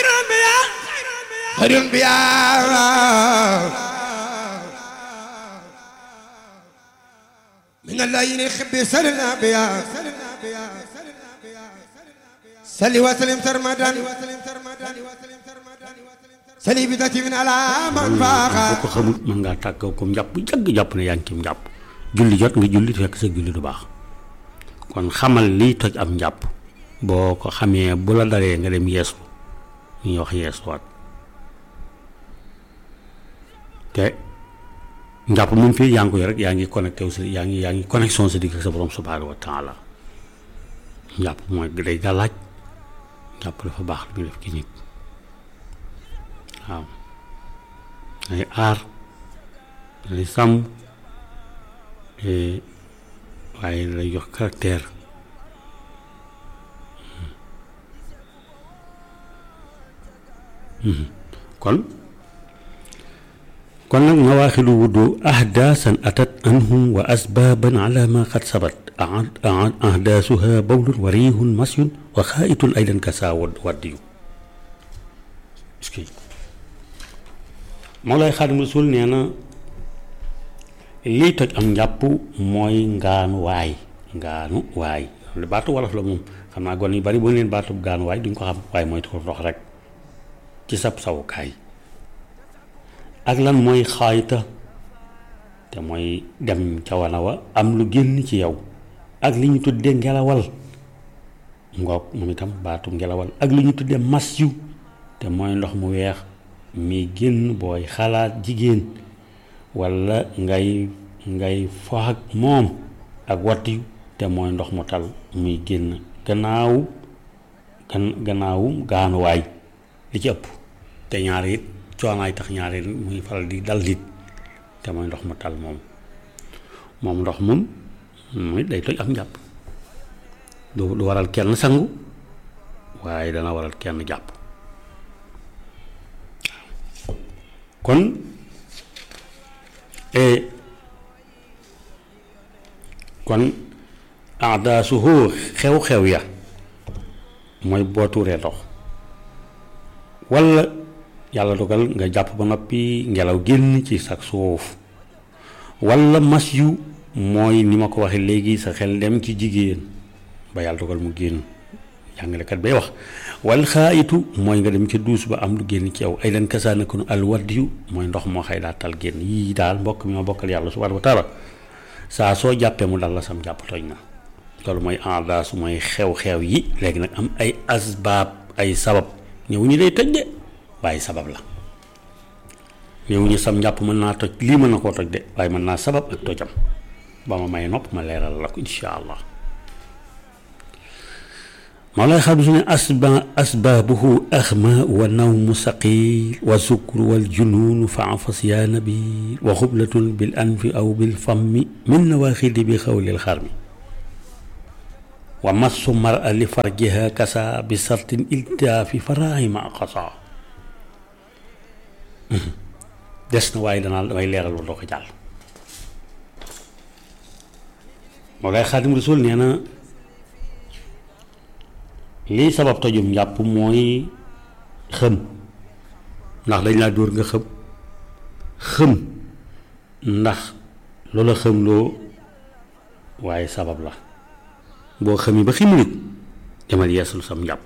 خير الانبياء من الليل يخبي سل الانبياء سلي وسلم سرمدا سلي بدتي من على من boo فاخا ko xamul mën ngaa tàggoo ko njàpp jàgg jàpp ne yaa ngi ci njàpp julli jot nga julli fekk sa julli du baax kon xamal liy toj am njàpp boo ko xamee bu la daree nga dem yeesu ñuy wax yeesuwaat te njàpp moom fii yaa ngi ko yor rek yaa ngi connecté wu si yaa ngi yaa ngi connexion sa digg ak sa borom subhanahu wa taala njàpp mooy day gàllaaj njàpp dafa baax lu muy def ci nit waaw day aar day sàmm waaye lay jox caractère kon kon nag nawaaxilu wudu ahdaasan atat anhum wa asbaaban ala ma qad sabat ahdaasuha bawlun wa riihun masyun wa xaayitun aydan kasaa waddiyu Mawlaay Xaadimu Rasuul nee na lii toj am njàpp mooy ngaanu waay ngaanu waay lu baatu wolof la moom xam naa gon yu bari bu leen baatu ngaanu waay duñ ko xam waaye mooy tuur ndox rek ci sab sawukaay ak lan mooy xaayta te mooy dem ca wana wa am lu génn ci yow ak li ñu tuddee ngelawal ngoog moom itam baatu ngelawal ak li ñu tuddee mas yu te mooy ndox mu weex mi génn booy xalaat jigéen walla ngay ngay fo ak moom ak wattu te mooy ndox mu tal muy génn gannaaw gan gannaawu gaanuwaay li ci ëpp te ñaar it coonaay tax ñaar it muy faral di dal nit te mooy ndox mu tal moom moom ndox moom muy day toj am njàpp du du waral kenn sangu waaye dana waral kenn jàpp kon kon aadaasuhu xew-xew ya mooy boo tuuree ndox walla yàlla dogal nga jàpp ba noppi ngelaw génn ci sa suuf walla mas yu mooy ni ma ko waxee léegi sa xel dem ci jigéen ba yàlla dogal mu génn jàngalekat bay wax wal xaayitu mooy nga dem ca duus ba am lu génn ci yow ay leen kasaanakonu al waddiyu mooy ndox moo xëy daa tal génn yii daal mbokk mi ma bokkal yàlla subhaanahu wa taala saa soo jàppee mu dal la sam jàpp tooñ na loolu mooy aadaasu mooy xew-xew yi léegi nag am ay asbaab ay sabab ñëw ñu day toj de waaye sabab la ñëw ñu sam njàpp mën naa toj lii mën na koo toj de waaye mën naa sabab ak tojam ba ma may nopp ma leeral la ko insha allah Mawlaay Xaadimu Rasuul ne asba asbaabuhu axma wa nawmu saqiil wa sukru wal junuunu faafas yaa nabi wa xublatun bil anfi aw bil fammi min nawaaxidi bi xawlil xarmi wa massu mara li farjiha kasa bi sartin iltaafi faraahi ma xasa des na waaye danaa damay leeral lu doo ko jàll Mawlaay Xaadimu Rasuul nee na lii sabab tojum njàpp mooy xëm ndax dañ laa dóor nga xëm xëm ndax loola xëm loo waaye sabab la boo xëmee ba ximuliku demal yeesul sam njàpp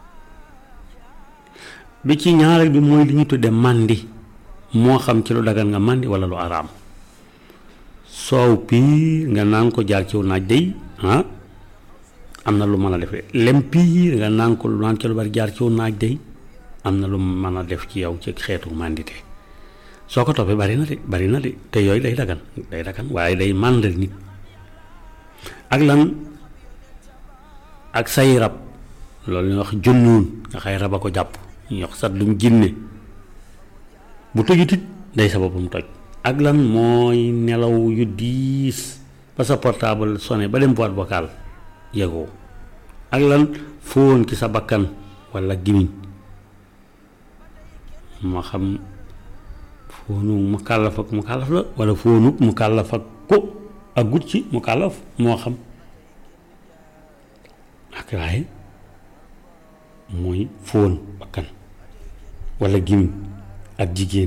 bi ci ñaareel bi mooy li ñu tudde màndi moo xam ci lu dagan nga màndi wala lu araam soow piir nga naan ko jaar ciw naaj day ah am na lu mën a def lem piir nga naan ko lu naan ci lu bari jaar ciw naaj day am na lu mën a def ci yow ci xeetu màndite soo ko toppee bari na de bari na de te yooyu day dagan day dagan waaye day màndal nit ak lan ak say rab loolu ñuy wax junnuun nga xay rab a ko jàpp ñuy wax sat lum jinne bu tojutit day sababum toj ak lan mooy nelaw yu diis ba sa portable sonné ba dem boîte vocale yëgoo ak lan fóon ci sa bakkan walla gimiñ moo xam fóonu mu kàllaf ak mu kàllaf la walla fóonu mu kàllaf ak ko ak gut ci mu kàllaf moo xam ak waaye mooy fóon bakkan walla gimiñ ak jigéen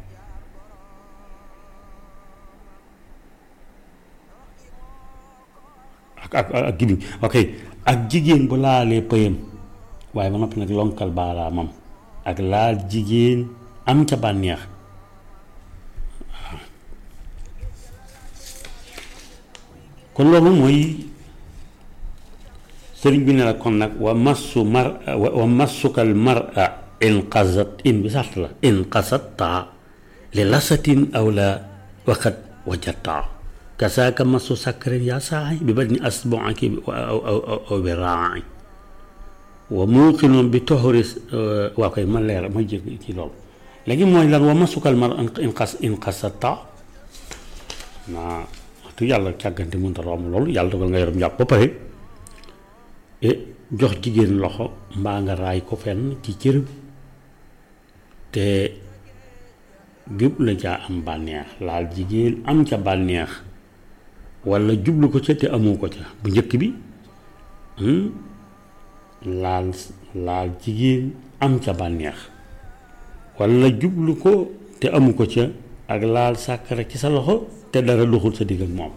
ak ak ak gimiñ ok ak jigéen bu laalee pëyam waaye ba noppi nag lonkal baaraamam ak laal jigéen am ca bànneex waaw kon loolu mooy sëriñ bi ne la kon nag wa massu mar wa massukal mara in qasat in bi sart la in qasatta li lasatin aw la waqat wajatta kasaaka massu sakkarin yaa saaxi bi badni asbuaki aw aw aw bi raai wa muuqinoon bi toxuri waa koy ma leer ma jég ci loolu léegi mooy lan wa masukal mar in xas in xasata naa waxtu yàlla càggante mënta romb loolu yàlla dogal nga yorom njàpp ba pare e jox jigéen loxo mbaa nga raay ko fenn ci cërëm te jublu caa am bànneex laal jigéen am ca bànneex walla jublu ko ca te amoo ko ca bu njëkk bi laal laal jigéen am ca bànneex walla jublu ko te amu ko ca ak laal sàkkara ci sa loxo te dara doxul sa digg ak moom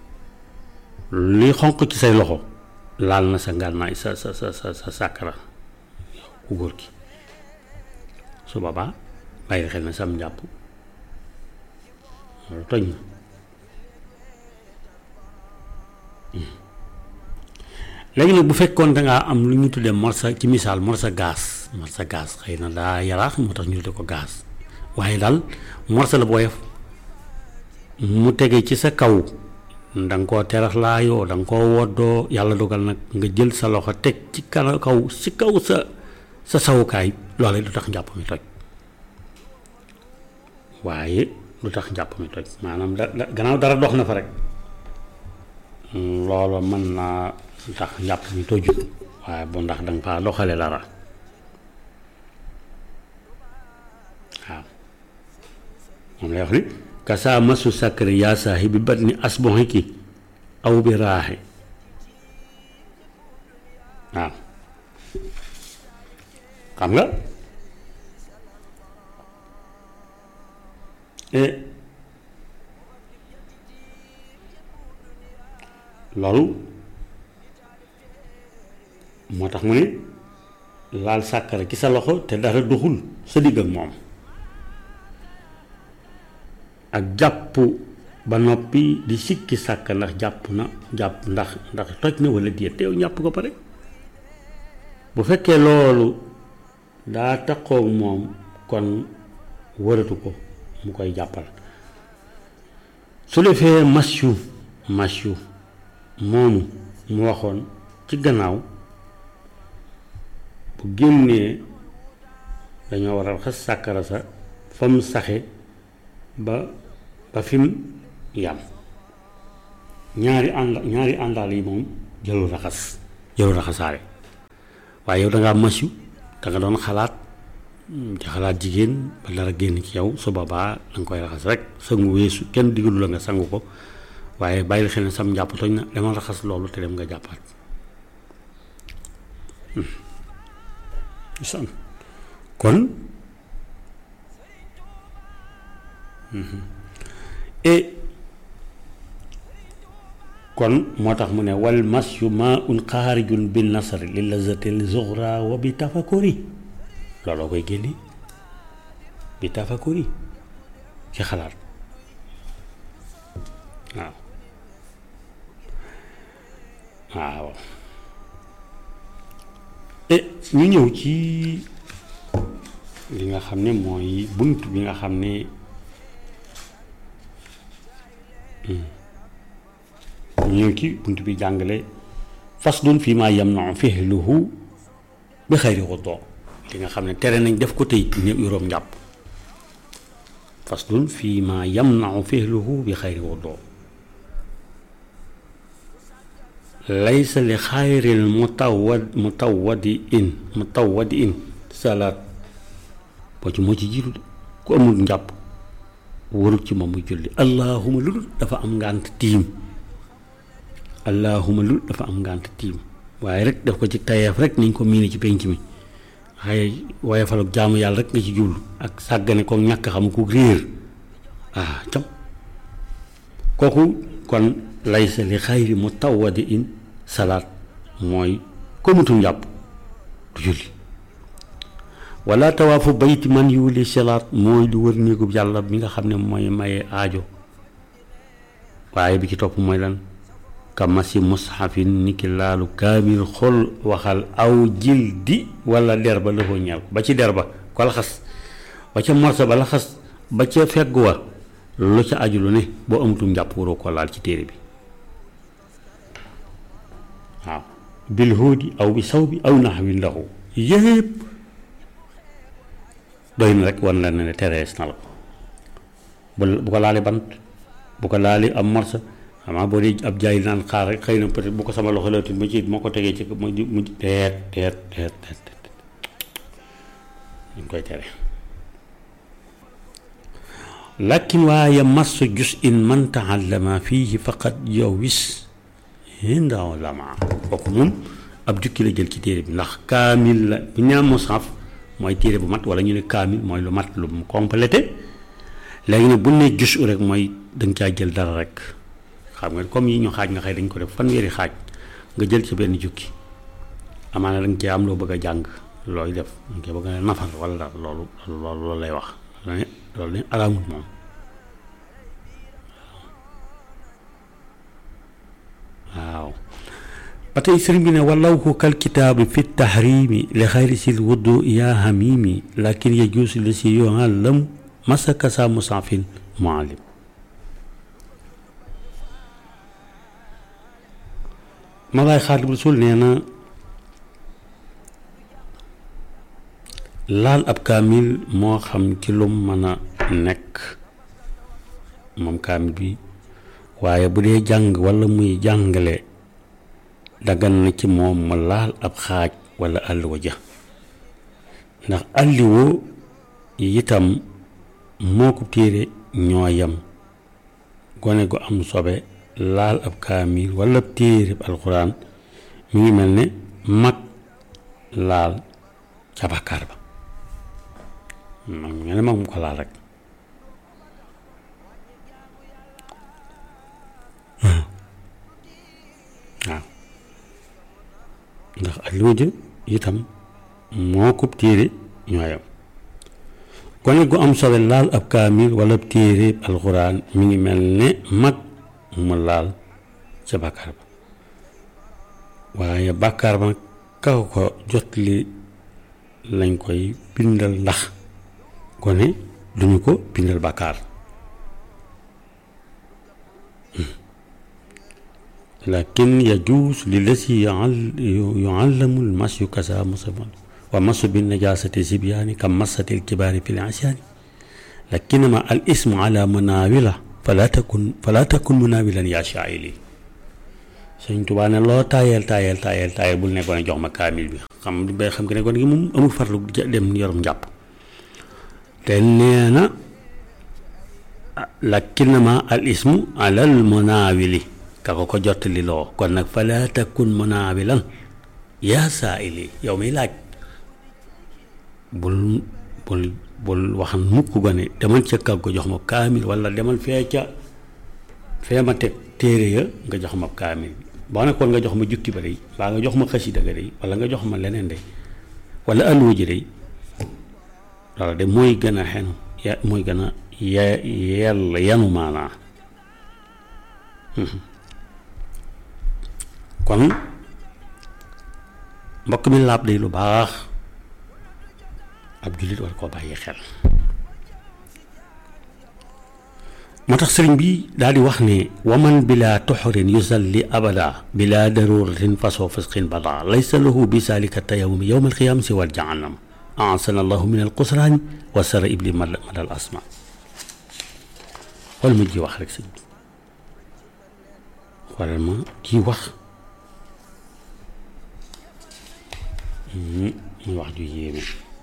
li xonq ci say loxo laal na sa ngànnaay sa sa sa sa sa sàkkara ku góor gi su boobaa bàyyi xel na sam njàpp loolu toj na léegi nag bu fekkoon dangaa am lu ñu tuddee morsa ci misaal morsa gaz morsa gaz xëy na daa yaraax moo tax ñu tuddee ko gaz waaye daal morsa la booyef mu tege ci sa kaw da nga koo terax laayoo da nga koo woddoo yàlla dogal nag nga jël sa loxo teg ci kana kaw ci kaw sa sa sawukaay loolee du tax njàpp mi toj waaye du tax njàpp mi toj maanaam da da gannaaw dara dox na fa rek loolu mën naa tax njàpp mi tojul waaye bu ndax danga faa doxale dara waaw moom lay wax ni kasaa masu sakkari yaa saahi bi bat ni asboxiki aw bi raaxe waaw xam nga loolu moo tax mu ne laal sàkkara ci sa loxo te dara doxul sa digg ak moom ak jàpp ba noppi di sikki sàkk ndax jàpp na jàpp ndax ndax toj na wala déet te yow ñàpp ko pare bu fekkee loolu daa taxoog moom kon wëratu ko mu koy jàppal su defee masyu masyu moomu mu waxoon ci gannaaw bu génnee dañoo war a xas sàkkara sa fa mu saxe ba ba fi mu yam ñaari ànd ñaari àndaal yi moom jëlul raxas jëlul raxasaare waaye yow dangaa masyu da nga doon xalaat ci xalaat jigéen ba dara génn ci yow su boobaa da nga koy raxas rek sangu weesu kenn digalu la nga sangu ko waaye bàyyil xel ne sam njàpp toj na demal raxas loolu te dem nga jàppaat san kon et kon moo tax mu ne wal masyu ma un xaarijun bi nasari li lazatil zuxra wa bi tafakuri looloo koy génne bi tafakuri ci xalaat waaw waaw et ñu ñëw ci li nga xam ne mooy bunt bi nga xam ne ñu ñëw ci bunt bi jàngale faslun fii maa yamna'u fihluhu bi xayri wudu li nga xam ne tere nañ def ko tey ñëw yuróom njàpp faslun fii maa yamna'u fihluhu bi xayri wudu laysa li xayril mutawad mutawadi in mutawadi in salaat boo ci moo ci jiitu de ku amul njàpp warut ci moom muy julli allahuma lu dul dafa am ngànt tiim allahuma lu dul dafa am ngànt tiim waaye rek def ko ci tayeef rek niñ ko miine ci penc mi waaye waaye faluk jaamu yàlla rek nga ci jublu ak sàggane ko ñàkk xam ku réer ah cam kooku kon laysa li xayri mu tawwadi in salaat mooy komutum njàpp du julli wala tawaafu bayti man yuuli salaat mooy du wër néegub yàlla bi nga xam ne mooy maye aajo waaye bi ci topp mooy lan ka masi mushafin ni ki laalu kaamil xol waxal aw jil di wala der ba lëfoo ñeel ko ba ci der ba ko laxas ba ca morsa ba laxas ba ca fegg wa lu ca aju lu ne boo amatum njàpp waroo ko laal ci téere bi waaw bil hóodi aw bi saw bi aw nax wi ndaxu yépp doy na rek wan la ne terees na la bu bu ko laalee bant bu ko laalee am morsa xamaa boo dee ab jaay naan xaar rek xëy na peut-être bu ko sama loxo la ma ci moo ko tegee ci mu mu teet teet teet teet ñu koy tere lakin waaye massu jus in man taallama fiihi faqat yowis hinda ulama kooku moom ab jukki la jël ci téere bi ndax kaamil la bu ñu mushaf mooy téere bu mat wala ñu ne kaamil mooy lu mat lu mu complété léegi nag bu ne jus rek mooy danga caa jël dara rek xam nga comme yi ñu xaaj nga xëy dañ ko def fanweeri xaaj nga jël ci benn jukki amaana danga cee am loo bëgg a jàng looy def danga cee bëgg a nafar wala dara loolu loolu loolu lay wax loolu ne araamut moom waaw ba tey sëriñ bi ne walaw ko kal kitaabi fi tahrimi li xayri sil wuddu yaa hamimi lakin yajuusu li si yuallam masaka sa musafin muallim Mawlaay Xaadimu Rasuul nee na laal ab kaamil moo xam ci lum mën a nekk moom kaamil bi waaye bu dee jàng walla muy jàngale dagan na ci moom mu laal ab xaaj walla àlluwa ja ndax àlluwa itam moo ko téere ñoo yem gone gu am sobe laal ab kaamil walla ab téere alxuraan mi ngi mel ne mag laal ca bàkkaar ba mag nga ne mag mu ko laal rek waaw ndax ak li ma jë itam moo ko téere ñooyam gone gu am sobe laal ab kaamil walla ab téere alxuraan mi ngi mel ne mag mu laal ca bàkkaar ba waaye bàkkaar ba nag kaw ko jot li lañ koy bindal ndax gone duñu ko bindal bàkkaar lakin yajuus li lasi yuallamu lmasyu kasa musaman wa masu bi najasati sibyaani kam masati lkibaari fi lisyaani lakinama al ismu ala munawila fala takun fala takun munawilan yaa shaa'ili sëñ Tuubaa ne loo taayeel taayeel taayeel taayeel bul nekkoon jox ma kaamil bi xam bay xam nga ne kon gi moom amul farlu dem yorum njàpp te nee na lakinama al ismu ala al munawili ka ko ko jottali loo kon nag fala takun munawilan yaa saa'ili yow miy laaj bul bul bul waxan mukk gone demal ca kag ko jox ma kaamil wala demal fee ca fee ma teg téere ya nga jox ma kaamil boo nekkoon nga jox ma jukki ba day mbaa nga jox ma xasida ga day wala nga jox ma leneen day wala alluwa ji day loolu de mooy gën a xenu ya mooy gën a ye yell yanu maanaa kon mbokk mi laab day lu baax ab jullit war koo bàyyi xel moo tax sëriñ bi daal di wax ne waman bila toxorin yusalli abada bila daruratin fasoo fisqin bada laysa lahu bi salika tayawumi yowma alqiyam si wal jahannam ansana allahu min alqusraani wa sara ibli mad madal asma xool ma ji wax rek sëñ bi xoolal ma ji wax muy wax ju yéeme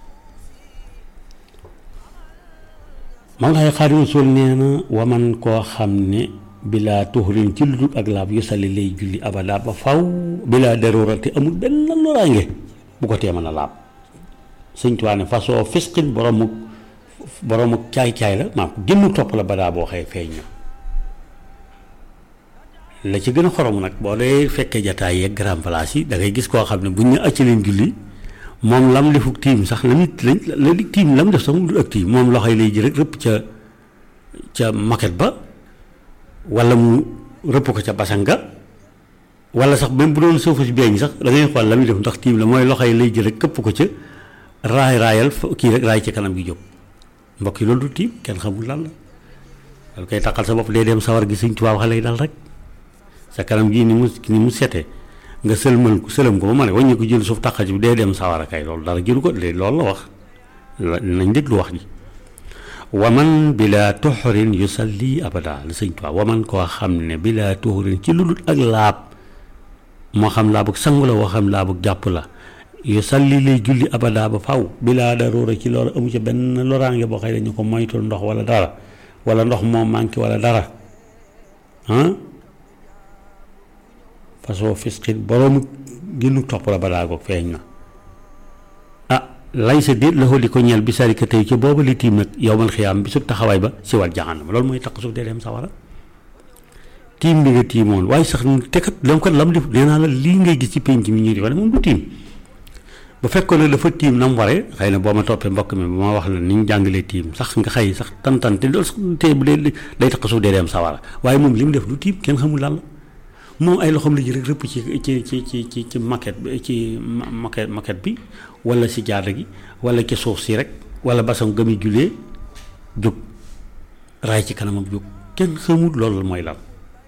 Mawlaay Xaadimu Rasuul nee na waman koo xam ne bilaa tuxurin ci lu dul ak laab yu sali lay julli abada ba faw bilaa darurati amul benn loraange bu ko tee mën a laab sëñ Tuubaa ne façon fisqin boroomu boroomu caay-caay la maam ko génn topp la badaa boo xëy feeñ na la ci gën a xorom nag boo dee fekkee jataay yeeg grand place yi da ngay gis koo xam ne buñ ñu acc leen julli moom lam defuk tiim sax la nit lañ la di tiim lam def sax mu dul ak tiim moom loxo yi lay ji rek rëpp ca ca maquette ba wala mu rëpp ko ca basanga wala sax même bu doon suufu si beeñ sax da ngay xool la muy def ndax tiim la mooy loxo yi lay ji rek këpp ko ca raay raayal kii rek raay ci kanam gi jóg mbokk yi loolu du tiim kenn xamul lan la loolu koy taxal sa bopp day dem sawar gi Sëñ Tuubaa wax lay dal rek sa kanam gii ni mu ni mu sete nga sëlmal ko sëlam ko ba ma ne wàññi ko jël suuf taqal ci bi dee dem sawara kay loolu dara jëlu ko de loolu la wax nañ déglu wax ji waman bila tuxrin yusalli abada la sëñ Tuubaa waman koo xam ne bila tuxrin ci lu dul ak laab moo xam laabug sangu la woo xam laabug jàpp la yusalli lay julli abada ba faw bila daruura ci loolu amu ci benn loraange boo xëy dañu ko moytul ndox wala dara wala ndox moo manqué wala dara ah façon fisqin boroomu génnu topp la balaa goog feeñ na ah lay sa déet la li ko ñeel bi sari ka tey ci booba li tiim nag yowmal xiyaam bi su taxawaay ba si wat jaxanam loolu mooy takk suuf dee dem sawara tiim bi nga tiimoon waaye sax te kat lam kat lam def nee naa la lii ngay gis ci penc mi ñuy di wane moom du tiim bu fekkoon ne dafa tiim na mu waree xëy na boo ma toppee mbokk mi ba ma wax la ni ñu jàngalee tiim sax nga xëy sax tantan te loolu sax tey bu dee day takk suuf dee dem sawara waaye moom li mu def du tiim kenn xamul lan la moom ay loxoom la ji rek rëpp ci ci ci ci ci ci maquette bi ci maquette maquette bi wala si jaada gi wala ci suuf si rek wala basam gëmi julee jóg raay ci kanamam jóg kenn xamul loolu mooy lan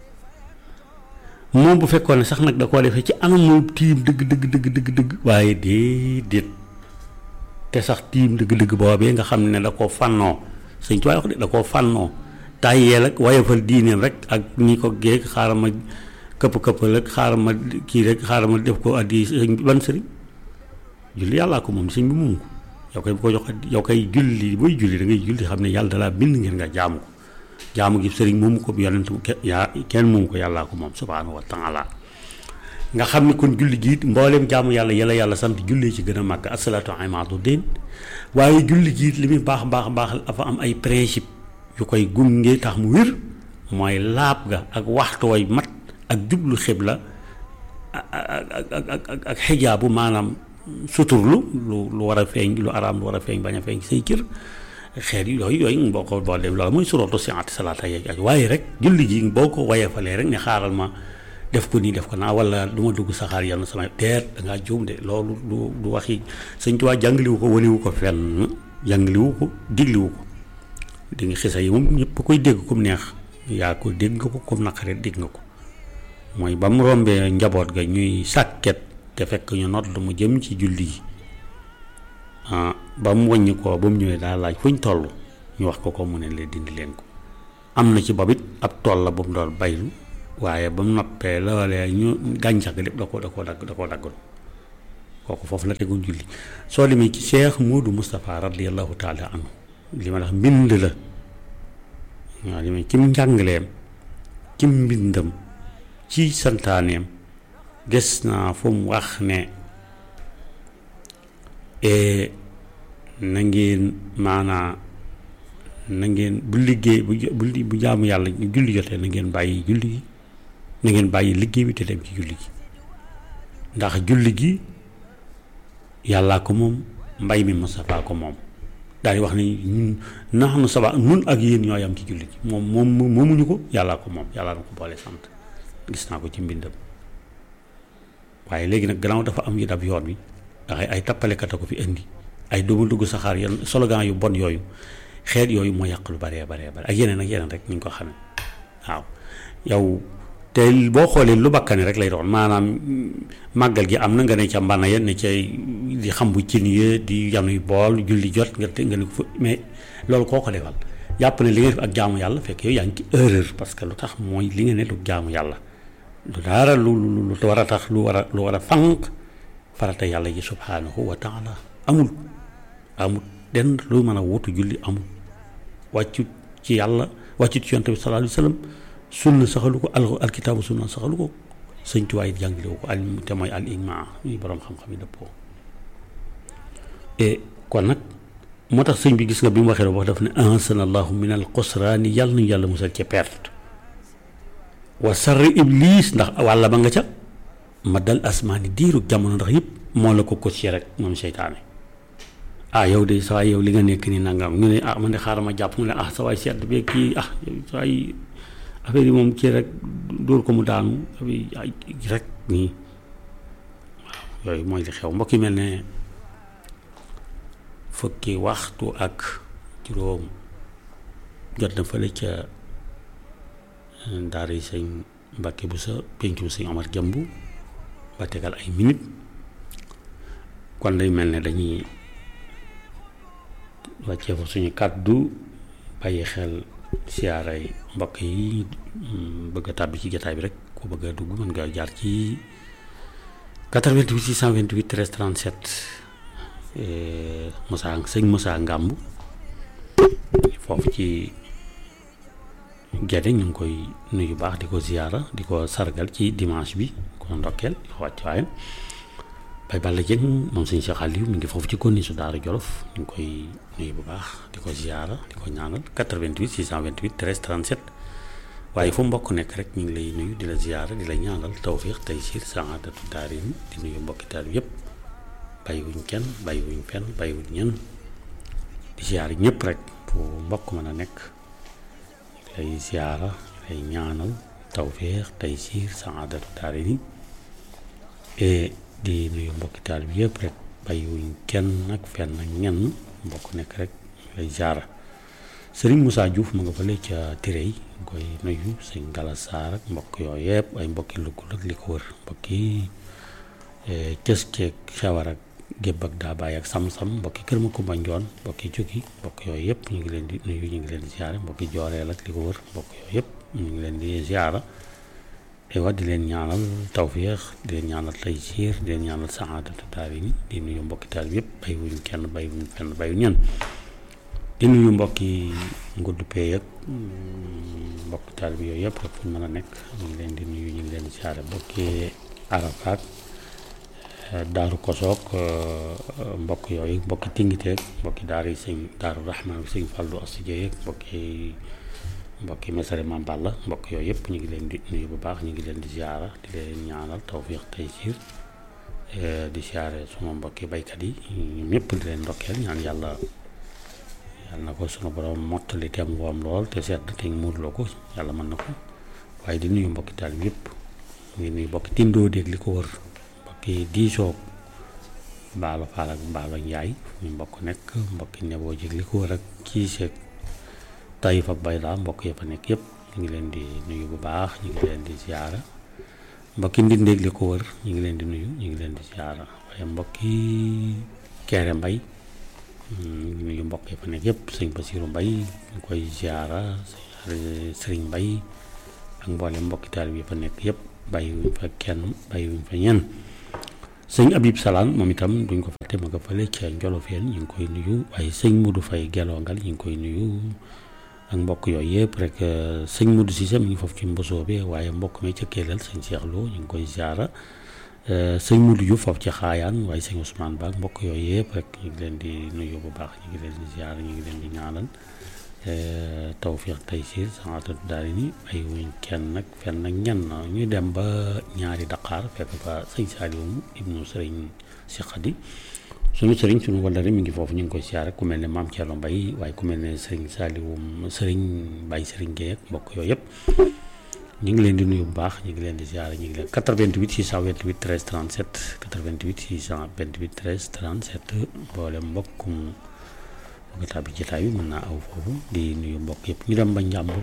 moom bu fekkoon ne sax nag da koo defee ci anam moom tiim dëgg dëgg dëgg dëgg dëgg waaye déedéet te sax tiim dëgg dëgg boobee nga xam ne da koo fànnoo sëñ ci waay wax de da koo fànnoo tàyyeel ak wayafal diineem rek ak ni ko géeg xaaral ma këpp këppal ak xaaral ma kii rek xaaral ma def ko addi sëñ bi ban sëriñ julli yàllaa ko moom sëñ bi moom ko yow koy bu ko jox yow koy julli booy julli da ngay julli xam ne yàlla dalaa bind ngeen nga jaamu ko jaamu gi sëriñ moomu ko yonent yaa kenn moomu ko yàllaa ko moom subhaanahu wa taala nga xam ne kon julli gi mbooleem jaamu yàlla yàlla yàlla sant jullee ci gën a màgg asalaatu imaadu din waaye julli gi li muy baax baax baax dafa am ay principe yu koy gunge tax mu wér mooy laab ga ak waxtu way mat ak jublu xibla ak ak ak ak xijaabu maanaam suturlu lu lu war a feeñ lu araam lu war a feeñ bañ a feeñ say cër xeet yooyu yooyu boo ko boo dem loolu mooy surootu siati salaata yeeg aj waaye rek julli gi boo ko wayefalee rek ne xaaral ma def ko nii def ko naa wala du ma dugg saxaar yàlla sama teer da ngaa juum de loolu du du waxi sëñ Tuubaa jàngaliwu ko waniwu ko fenn jàngaliwu ko digliwu ko di nga xisa yi moom ñëpp koy dégg comme neex yaa ko dégg nga ko comme naqare dégg nga ko mooy ba mu rombee njaboot ga ñuy sàkket te fekk ñu nodd mu jëm ci julli gi ba mu wàññi ko ba mu ñëwee daal laaj fu ñu toll ñu wax ko ko mu ne leen dindi leen ko am na ci bobit ab tool la bu mu doon baylu waaye ba mu noppee loolee ñu gàncax gi lépp da ko da koo dagg da koo daggal kooku foofu la teguñ julli soo demee ci Cheikh Moodu Moustapha radiyallahu taala anhu li ma tax mbind la waaw li ma ci njàngaleem ci mbindam ci santaaneem gis naa fu mu wax ne na ngeen maanaa na ngeen bu liggéey bu bu bu jaamu yàlla julli jotee na ngeen bàyyi julli gi na ngeen bàyyi liggéey bi te dem ci julli gi ndax julli gi yàllaa ko moom mbay mi Moustapha ko moom daal di wax ne ñun nax nu saba nun ak yéen ñooy am ci julli gi moom moom moomuñu ko yàllaa ko moom yàllaa na ko boole sant gis naa ko ci mbindam waaye léegi nag gannaaw dafa am yu dab yoon wi ndax ay tappalekat a ko fi indi ay doomu dugg saxaar yan slogan yu bon yooyu xeet yooyu moo yàq lu baree baree bare ak yeneen ak yeneen rek ni ñu ko xamee waaw yow te boo xoolee lu bakkane rek lay doon maanaam màggal gi am na nga ne ca mbana ya ne ca di xam bu cin ya di yanuy bool julli jot nga te nga ne ko mais loolu koo ko defal jàpp ne li nga def ak jaamu yàlla fekk yow yaa ngi ci erreur parce que lu tax mooy li nga ne lu jaamu yàlla lu dara lu lu lu war a tax lu war a lu war a fànq farata yàlla ji subhaanahu wa taala amul amul den lu mën a wutu julli amul wàccu ci yàlla wàccu ci yonte bi sallallahu alayhi wa sallam sunna saxalu ko al alkitaabu sunna saxalu ko sëñ tuwaay jàngalewu ko al te mooy al ijmaa yi boroom xam-xam yi dëppoo et kon nag moo tax sëñ bi gis nga bi mu waxee wax daf ne ahsanallahu min al xusraani yàlla nañu yàlla musal ca perte wa sarri iblis ndax wàlla ba nga ca ma dal asmaani diiru jamono ndax yëpp moo la ko coché rek moom seytaane ah yow de saa yow li nga nekk nii nangam ñu ne ah man de xaaral ma jàpp mu ne ah sa waay sedd bi kii ah saa yi affaire yi moom kii rek dóor ko mu daanu ay rek nii waaw yooyu mooy li xew mbokk yi mel ne fukki waxtu ak juróom jot na fële ca daara yi sëñ Mbàkke bu sa pencu sëñ Omar Jëmb ba tegal ay minute kon day mel ne dañuy wàccee fa suñu kàddu bàyyi xel siyaaray mbokk yi bëgg a tàbbi ci jotaay bi rek ku bëgg a dugg mën nga jaar ci 88 628 13 37 Moussa sëñ Moussa Ngàmb foofu ci gerte ñu ngi koy nuyu baax di ko ziyaara di ko sargal ci dimanche bi ko ndokkeel di ko wàcc waayam bay Balla Dieng moom sëñ Cheikh Aliou mi ngi foofu ci konni su Daara Jolof ñu ngi koy nuyu bu baax di ko ziyaara di ko ñaanal 88 628 13 37 waaye fu mbokk nekk rek ñu ngi lay nuyu di la ziyaara di la ñaanal tawfiix taysiir saadatu daarayni di nuyu mbokki taal bi yëpp bàyyiwuñ kenn bàyyiwuñ fenn bàyyiwuñ ñenn di ziyaara ñëpp rek fu mbokk mën a nekk lay ziyaara lay ñaanal tawfiix taysiir saadatu daarayni di nuyu mbokki taal bi yëpp rek bàyyiwuñ kenn ak fenn ak ñenn mbokk nekk rek lay ziyaara sëriñ Moussa Diouf mu nga fële ca Tirey koy nuyu sëñ Galas Saar ak mbokk yooyu yëpp ay mbokki lukkul ak li ko wër mbokki cës ceeg xewar ak gébb ak daa bàyyi ak sam-sam mbokki kër ma kumba njoon mbokki jukki mbokk yooyu yëpp ñu ngi leen di nuyu ñu ngi leen di ziyaare mbokki jooreel ak li ko wër mbokk yooyu yëpp ñu ngi leen di ziyaara ewa di leen ñaanal tawfiix di leen ñaanal taysiir di leen ñaanal saadatu daarayni di nuyu mbokki taal bi yëpp bàyyiwuñ kenn bàyyiwuñ fenn bàyyiwuñ ñenn di nuyu mbokki ngudd pee ak mbokki taal bi yooyu yëpp rek fu ñu mën a nekk ñu ngi leen di nuyu ñu ngi leen di siyaare mbokki arafaat daaru kosook mbokk yooyu mbokki tingiteeg mbokki daara yi sëñ daaru rahmaan bi sëñ fàllu asijee ak mbokki mbokki mesare Maam Balla mbokk yooyu yëpp ñu ngi leen di nuyu bu baax ñu ngi leen di ziara di leen ñaanal tawfiix taysiir di siyaare suma mbokki baykat yi ñoom ñëpp di leen ndokkeel ñaan yàlla yàlla na ko sunu borom mottali te am woom lool te sedd te muurloo ko yàlla mën na ko waaye di nuyu mbokki taal bi yëpp ñu ngi nuyu mbokki tindoo déeg li ko wër mbokki diisoo mbaalo faal ak mbaalo njaay ñu mbokk nekk mbokki neboo jég li ko wër ak kiiseeg Taïf ak Bayla mbokk ya fa nekk yëpp ñu ngi leen di nuyu bu baax ñu ngi leen di ziara mbokki ndindeeg li ko wër ñu ngi leen di nuyu ñu ngi leen di ziara waaye mbokki Kéré Mbay ñu ngi nuyu mbokk ya fa nekk yëpp sëñ Basiru Mbay ñu koy ziara sëriñ Mbay ak mboolem mbokki taal bi fa nekk yëpp bàyyiwuñ fa kenn bàyyiwuñ fa ñenn sëñ Abib Salaan moom itam duñ ko fàtte ma nga fële ca Njolofeen ñu ngi koy nuyu waaye sëñ Mudu Fay gelongal ñu ngi koy nuyu ak mbokk yooyu yëpp rek sëñ Modou Cissé mi ngi foofu ci mbosoo bi waaye mbokk mi ca Kellel sëñ Cheikh Lo ñu ngi koy ziara sëñ Modou Diouf foofu ci xaayaan waaye sëñ Ousmane Ba mbokk yooyu yëpp rek ñu ngi leen di nuyu bu baax ñu ngi leen di ziara ñu ngi leen di ñaanal tawfiix taysiir saadatu daarayni ay wuñ kenn nag fenn nag ñenn ñu dem ba ñaari Dakar fekk fa sëñ Saliou ibnu sëriñ si Xadi suñu sëriñ suñu wallare mi ngi foofu ñu ngi koy siyaare ku mel ne maam Thierno Mbaye waaye ku mel ne sëriñ Saliou sëriñ Mbaye sëriñ Guèye ak mbokk yooyu yëpp ñu ngi leen di nuyu bu baax ñu ngi leen di siyaare ñu ngi leen 88 628 13 37 88 628 13 37 boole mbokkum mbokk bi jotaay bi mën naa aw foofu di nuyu mbokk yëpp ñu dem ba Njàmbur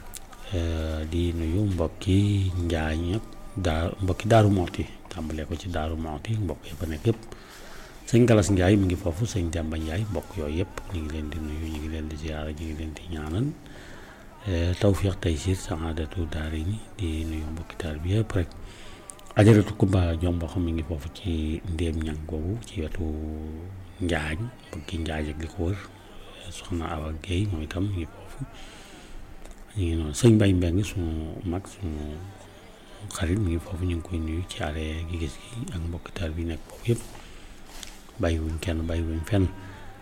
di nuyu mbokki Njaañ ak daa mbokki Daaru Mooti tàmbalee ko ci Daaru Mooti mbokk yëpp a nekk yëpp sëñ Galas Ndiaye mi ngi foofu sëñ Demba Ndiaye mbokk yooyu yëpp ñu ngi leen di nuyu ñu ngi leen di ziara ñu ngi leen di ñaanal tawfiix taysiir saadatu daarayni di nuyu mbokki taal bi yëpp rek ajaratu Kumba Jomba xam mi ngi foofu ci ndéem ñang googu ci wetu Njaañ mbokki Njaaj ak li ko wër soxna Awa Guèye moom itam mi ngi foofu ñu ngi noonu sëñ Mbay Mbeng suñu mag suñu xarit mi ngi foofu ñu ngi koy nuyu ci are gi gis gi ak mbokki taal bi nekk foofu yëpp bàyyiwuñ kenn bàyyiwuñ fenn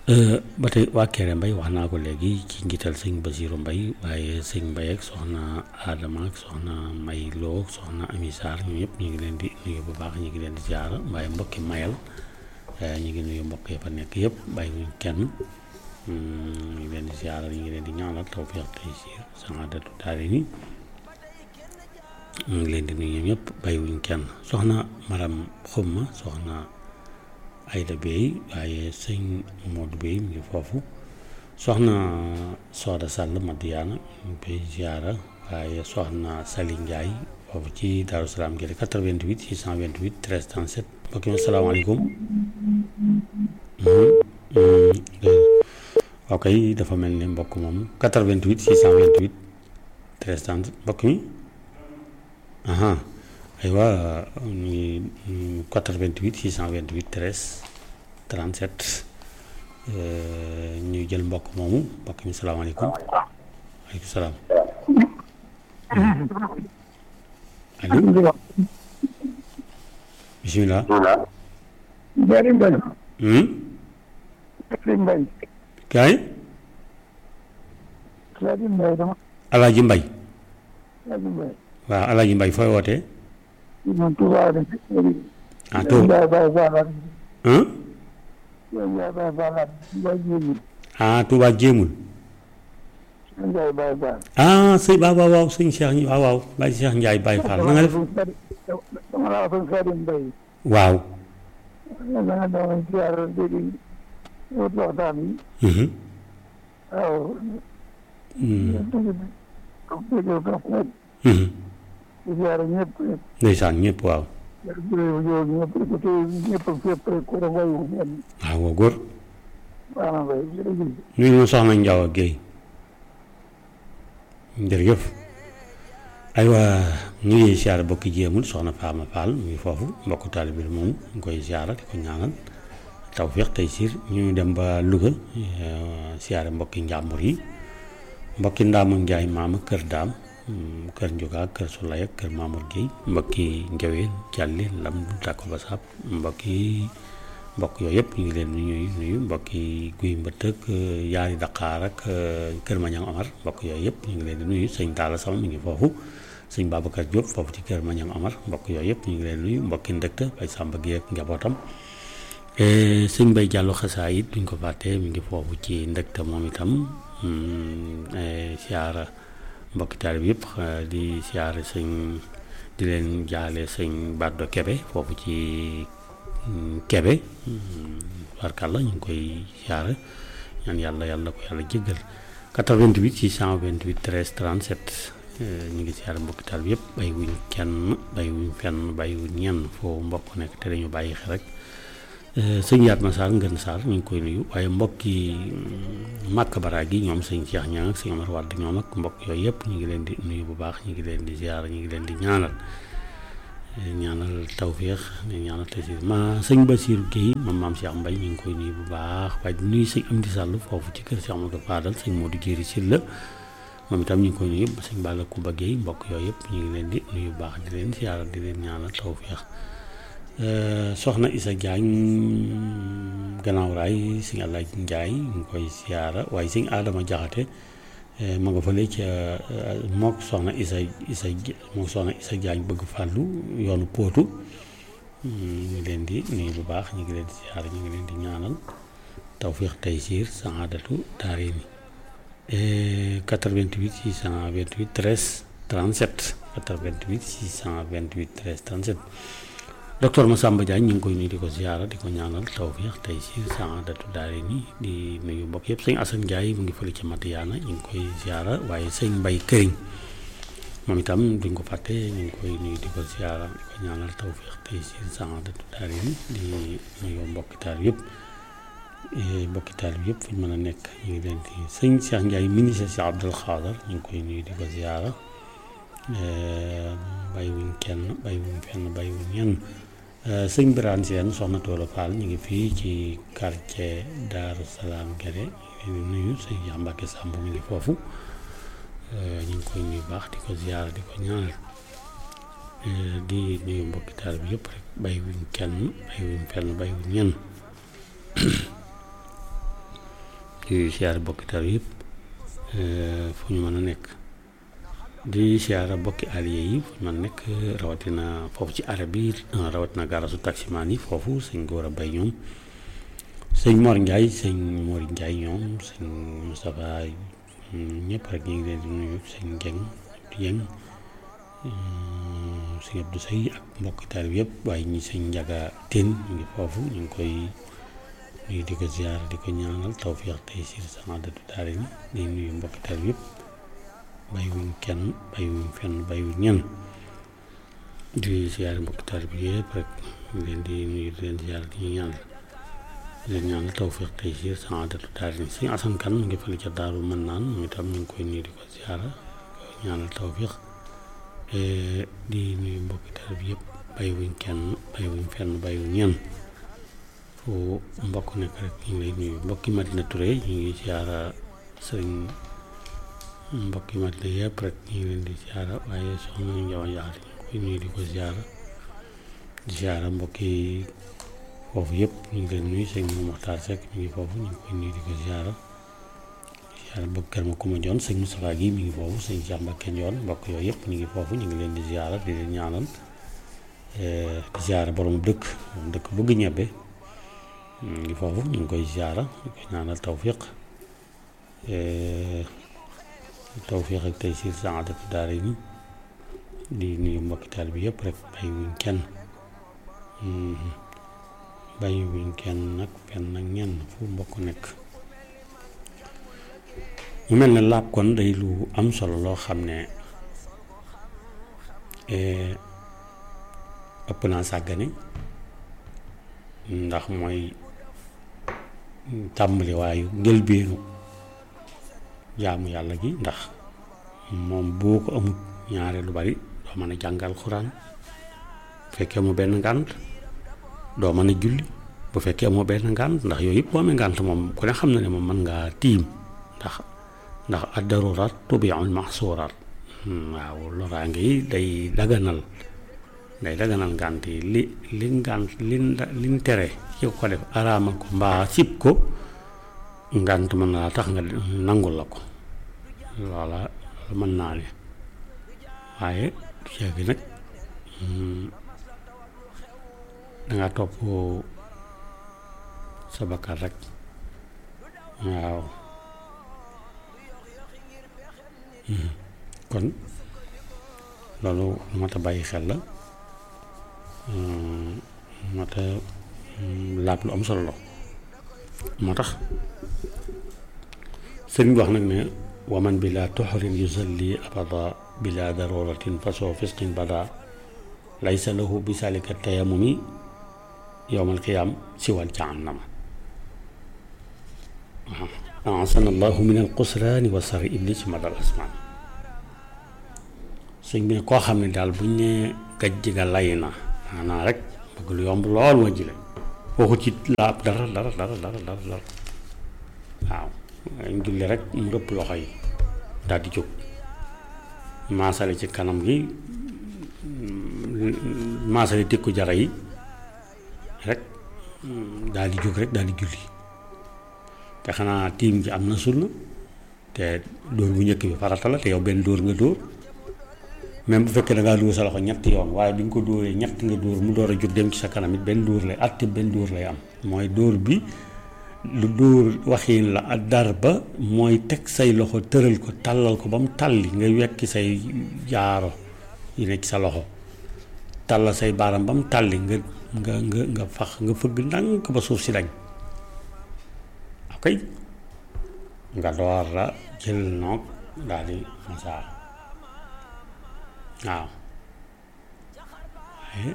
ba tey waa Kéré Mbay wax naa ko léegi ci njiital sëñ Basiiru Mbay waaye sëñ Mbay ak soxna Adama ak soxna May Lo ak soxna Ami Sarr ñu ñëpp ñu ngi leen di nuyu bu baax ñu ngi leen di ziara waaye mbokki mayal ñu ngi nuyu mbokk yi fa nekk yëpp bàyyi wuñ kenn ñu ngi leen di ziara ñu ngi leen di ñaanal tawfiq tey si saadatu daari ni ñu ngi leen di nuyu ñëpp bàyyi wuñ kenn soxna Maram Xumma soxna Ayda Bey waaye sëñ Modou Bey mu ngi foofu soxna Soda Sall Madiana ñu ngi koy ziara waaye soxna Sali Ndiaye foofu ci Daaru Salaam gi 88 628 13 37 mbokk mi asalaamaaleykum ok dafa mel ni mbokk moom 88 628 13 37 mbokk mi aha aywa ñu ngi 88 628 13 37 ñu jël mbokk moomu mbokk mi salaamaaleykum waaleykum salaam allo bisimilah. Jari Mbay. Jari Mbay. kaay. Jari Mbay dama. Alaaji Mbay. Jari Mbay. waaw Alaaji Mbay fooy wootee. man Touba de. ah Touba. Ndiaye Baye Fall. ah. Ndiaye Baye Fall. Ndiaye Jéemul. ah Touba jéemul. Ndiaye Baye Fall. ah sëñ waaw waaw waaw sëñ Cheikh waaw waaw Baye Cheikh Ndiaye Baye Fall na nga def. dama la waxoon Xaadim Mbay. waaw. da nga doon ziar léegi wut waxtaan bi. mhm. waaw. Mm, dégg nga ko ñëpp. mhm. di ziar ñëpp. ndeysaan ñëpp waaw. yow ñëpp te ñëpp fépp rek ku ne wayu ñenn. waaw waaw góor. baax na Mbay jërëjëf. nuyu ma soxna Ndiaw ak Guèye. jërëjëf. aywa ñu ngi siyaare bokki jéemul soxna Faama Fall mu ngi foofu mbokku taalibe bi moom ñu ngi koy siyaara di ko ñaanal tawféex tey siir ñu dem ba Louga eh, siyaare mbokki njàmbur yi mbokki Ndaama Njaay maama kër daam mm, kër Njuga kër Sulay ak kër Mamour Guèye mbokki Njaween Jàlli Lam Dàkko Basaab mbokki mbokk yooyu yëpp ñu ngi leen di nuyu nuyu mbokki guy mbëtt ak eh, yaari Dakar ak eh, kër Mañang Omar mbokk yooyu yëpp ñu ngi leen di nuyu sëñ Talla Sama mi ngi foofu sëñ Babacar Diop foofu ci kër Mañang Omar mbokk yooyu yëpp ñu ngi leen di nuyu mbokki ndëkta bay Samba Guèye ak njabootam Eh, sëñ Bay Jàllo xasaa it duñ ko fàtte mi ngi foofu ci ndëkta moom itam mm, eh, siyaara mbokki taalib yëpp eh, di siyaara sëñ di leen jaale sëñ Baddo Kebe foofu ci mm, Kebe warkàlla ñu ngi koy siyaara ñaan yàlla yàlla ko yàlla jéggal 88 628 13 37 eh, ñu ngi siyaara mbokki taalib yëpp bay wuñ kenn bay wuñ fenn bay wuñ ñenn foo mbokk nekk te dañu bàyyi xel rek sëñ Yaatma Sarr Ngën Sarr ñu ngi koy nuyu waaye mbokki màkk baraag yi ñoom sëñ Cheikh Ñaan ak sëñ Amar Wàdd ñoom ak mbokk yooyu yëpp ñu ngi leen di nuyu bu baax ñu ngi leen di ziar ñu ngi leen di ñaanal ñaanal tawféex di ñaanal tasiir ma sëñ Basiiru Guèye moom maam Cheikh Mbay ñu ngi koy nuyu bu baax waaye di nuyu sëñ Amdi Sàll foofu ci kër Cheikh Amadou Fadal sëñ Modou Jéeri Sylla moom itam ñu ngi koy nuyu sëñ Balla Kumba Guèye mbokk yooyu yëpp ñu ngi leen di nuyu bu baax di leen ziar di leen ñaanal tawféex soxna Isa Jaañ gannaaw raay sëñ Allaaj Njaay ñu ngi koy siyaara waaye sëñ Adama Jaxate ma nga fële ca mook soxna Isa Isa mook soxna Isa Jaañ bëgg fàllu yoonu póotu ñu ngi leen di nuyu bu baax ñu ngi leen di siyaara ñu ngi leen di ñaanal tawfiix taysiir saadatu daarayni 88 628 13 37 88 628 13 37 docteur Massamba Diagne ñu ngi koy nuyu di ko ziara di ko ñaanal tawfiix tey si saadatu daare ni di nuyu mbokk yëpp sëñ Assane Ndiaye mu ngi fële ca Matiyaana ñu ngi koy ziara waaye sëñ Mbay Këriñ moom itam duñ ko fàtte ñu ngi koy nuyu di ko ziara di ko ñaanal tawfiix tey si saadatu daare ni di nuyu mbokki taal yëpp mbokki taal yëpp fu ñu mën a nekk ñu ngi leen di sëñ Cheikh Ndiaye ministre si Abdul Xaadar ñu ngi koy nuyu di ko ziara bàyyiwuñ kenn bàyyiwuñ fenn bàyyiwuñ ñenn sëñ Birane Sène soxna Toola Fall ñu ngi fii ci quartier Daaru Salaam Gere ñu ngi nuyu sëñ Cheikh Mbacke Samb mi ngi foofu ñu ngi koy nuyu baax di ko ziyaara di ko ñaanal di nuyu mbokki taal bi yëpp rek bàyyiwuñ kenn bàyyiwuñ fenn bàyyiwuñ ñenn di siyaare bokki tar yëpp fu ñu mën a nekk di siyaare bokki allié yi fu ñu mën a nekk rawatina foofu ci arab bi rawatina gaarasu taximaan yi foofu sëñ góor a bay ñoom sëñ Mor Ndiaye sëñ Mor Ndiaye ñoom sëñ Moustapha ñëpp rek ñu ngi leen di nuyu sëñ Dieng Dieng sëñ Abdou Sey ak mbokki tar yëpp waaye ñi sëñ Njaga Tine ñu ngi foofu ñu ngi koy nuyu di ko ziar di ko ñaanal tawfiix tey si saadatu daara ni di nuyu mbokki tar yëpp bàyyiwuñ kenn bàyyiwuñ fenn bàyyiwuñ ñenn di ziar mbokki tar bi yëpp rek ñu leen di nuyu di leen ziar di ñu ñaanal di leen ñaanal tawfiix tey si saadatu daara ni sëñ Asan Kan mu ngi fële ca daaru mën naan moom itam ñu ngi koy nuyu di ko ziar ko ñaanal tawfiix di nuyu mbokki tar bi yëpp bàyyiwuñ kenn bàyyiwuñ fenn bàyyiwuñ ñenn fu mbokk nekk rek ñu ngi lay nuyu mbokki Madina Touré ñu ngi siyaara sëriñ mbokki Madina yëpp rek ñu ngi leen di siyaara waaye soxna ñu njawa njaar ñu ngi koy nuyu di ko siyaara di siyaara mbokki foofu yëpp ñu ngi leen nuyu sëñ Moxtaar Seck ñu ngi foofu ñu ngi koy nuyu di ko siyaara siyaara mbokk kër ma kuma joon sëñ Moustapha gi mi ngi foofu sëñ Cheikh Mbacké Ndione mbokk yooyu yëpp ñu ngi foofu ñu ngi leen di siyaara di leen ñaanal di siyaara borom dëkk moom dëkk bëgg ñebbe ñu ngi foofu ñu ngi koy ziara ñu koy ñaanal tawfiq tawfiq ak tey si saadatu daara yi di nuyu mbokki taal bi yëpp rek bàyyi wuñ kenn bàyyi wuñ kenn nag fenn ak ñenn fu mbokk nekk mu mel ne laab kon day lu am solo loo xam ne ëpp naa sàggane ndax mooy tàmbali waayu njëlbeenu jaamu yàlla gi ndax moom boo ko amut ñaare lu bari doo mën a jàngal xuraan bu fekkee amoo benn ngànt doo mën a julli bu fekkee amoo benn ngànt ndax yooyu yëpp boo amee ngànt moom ku ne xam na ne moom mën ngaa tiim ndax ndax ad-daruraat tubi'ul mahsuuraat waaw loraange yi day daganal day daganal ngànt yi li li ngànt li liñ tere ci ko def araamal ko mbaa sib ko ngànt mën naa tax nga nangul la ko loola mën naa ne waaye ceegi nag danga topp sa bakkan rek waaw kon loolu mat a bàyyi xel la moo tax laab lu am solo la moo tax sëriñ bi wax nag ne waman bi laa tuxrin yusalli abada bila daruratin fasoo fisqin bada laysa lahu bi salika tayamumi yowmal qiyaam siwal jahannama waaw asana allahu min al qusraani wa sari iblis madal asmaan sëñ bi ne koo xam ne daal buñ ne gajj ga lay na maanaam rek bëgg lu yomb lool ma jile waxu ci laab dara dara dara dara dara dara waaw ñu julli rek mu rëpp loxo yi daal di jóg maasale ci kanam gi maasale tekku jara yi rek daal di jóg rek daal di julli te xanaa tiim ji am na sunna te dóor bu njëkk bi farata la te yow benn dóor nga dóor même bu fekkee da ngaa dóor sa loxo ñetti yoon waaye bi nga ko dóoree ñett nga dóor mu door a jóg dem ci sa kanam it benn dóor lay atte benn dóor lay am mooy dóor bi lu dóor waxiin la ak dar ba mooy teg say loxo tëral ko tàllal ko ba mu tàlli nga wekki say jaaro yi nekk sa loxo tàllal say baaram ba mu tàlli nga nga nga nga fax nga fëgg ndànk ba suuf si dañ ok nga door la jël noog daal di masaa waaw waaye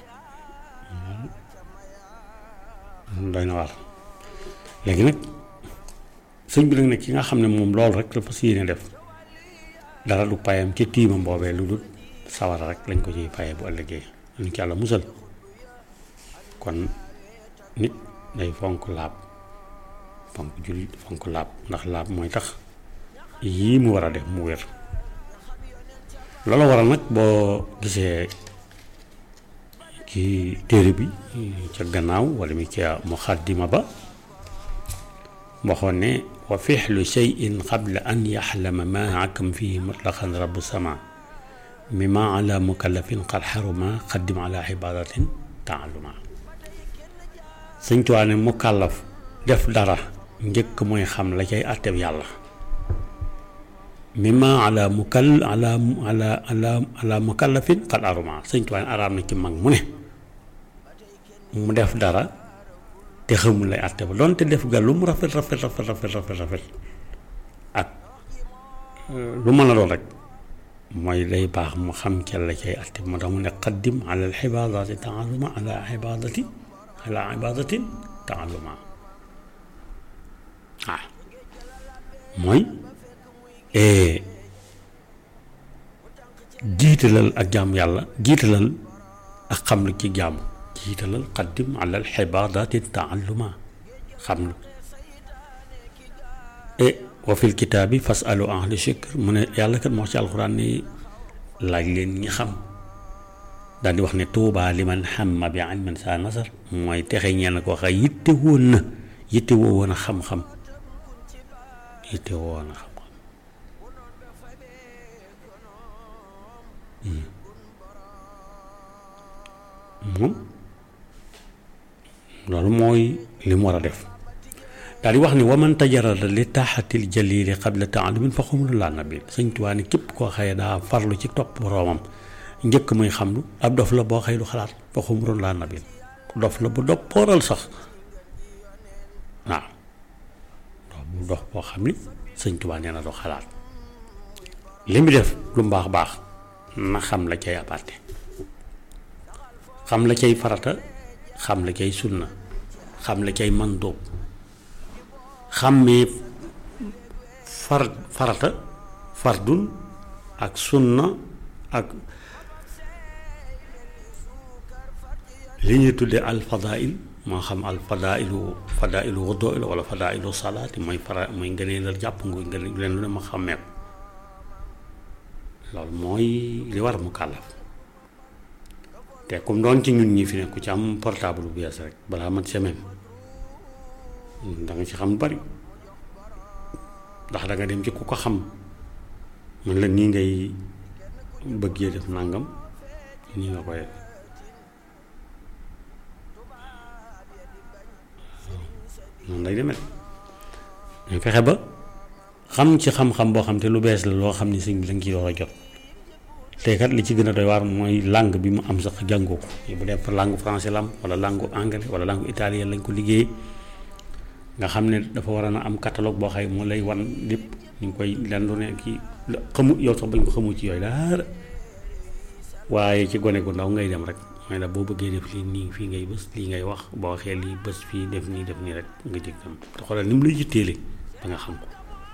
doy na war léegi nag sëñ bi nag ne ki nga xam ne moom loolu rek la fas yéene def dara du payam ca tiimam boobee lu dul sawara rek lañ ko ciy paye bu ëllëgee lañ ci yàlla musal kon nit day fonk laab fonk julli fonk laab ndax laab mooy tax yii mu war a def mu wér loolu waral nag boo gisee ci téere bi ca gannaaw wala mi ca muxaddima ba waxoon ne wa fixlu cheyin qabla an yaxlama ma akam fihi mutlaqan rabu sama mima ala mukallafin qad xaruma qaddim ala ibadatin taaluma sëñ Tuubaa ne mukallaf def dara njëkk mooy xam la cay àtteb yàlla mimma ala mukall ala ala ala ala mukallafin qad aruma sëñ Tuubaa ne araam na ci mag mu ne mu def dara te xamul lay àtte ba doonte def ga lu mu rafet rafet rafet rafet rafet rafet ak lu mën a doon rek mooy lay baax mu xam ca la cay àtte moo tax mu ne qaddim ala al ibadati taaluma ala ibadati ala ibadatin taaluma waaw mooy jiitalal ak jaam yàlla jiitalal ak xam lu ci jaamu jiitalal qaddim ala al ibadati taaluma xam lu e wa fil kitaabi fasalu ahli shikr mu ne yàlla kat moo ci alxuraan ni laaj leen ñi xam daal di wax ne tuubaa liman xamma bi ilmin saa nasar mooy texe ñeel na ko wax yitte woon na yitte woo woon a xam-xam yitte woo woon a xam-xam moom loolu mooy li mu war a def daal di wax ni waman tajarada li taaxatil jalili qabla taalumin fa xumulu laa nabi sëñ Tuubaa ni képp koo xëye daa farlu ci topp boroomam njëkk muy xamlu ab dof la boo xëy du xalaat fa xumulu laa nabi dof la bu doppooral sax waaw dof bu dof boo xam ni sëñ Tuubaa nee na du xalaat li mu def lu mbaax baax na xam la cay aparte xam la cay farata xam la cay sunna xam la cay mandóob xàmmee far farata fardun ak sunna ak li ñuy tuddee al fadail moo xam al fadailu fadailu wudu la wala fadailu salaati mooy fara mooy ngëneel la jàpp nga ngëneel leen lu ne ma xàmmee ko loolu mooy li war mu kàllaf te comme doon ci ñun ñi fi ne ku ci am portable bu bees rek balaa mat semaine da nga ci xam bari ndax da nga dem ci ku ko xam man la nii ngay bëggee def nangam nii nga koy def noonu lay demee ñu fexe ba xam ci xam-xam boo xam te lu bees la loo xam ni sëñ bi da nga ciy war a jot te kat li ci gën a doy waar mooy langue bi mu am sax jàngoo ko bu dee langue français la am wala langue anglais wala langue italien lañ ko liggéeyee nga xam ne dafa war a na am catalogue boo xay moo lay wan lépp ñu ngi koy len lu ne kii xamu yow sax bañ ko xamu ci yooyu dara waaye ci gone gu ndaw ngay dem rek mooy la boo bëggee def lii nii fii ngay bës lii ngay wax boo waxee lii bës fii def nii def nii rek nga jëg dem te xoolal ni mu lay yitteele ba nga xam ko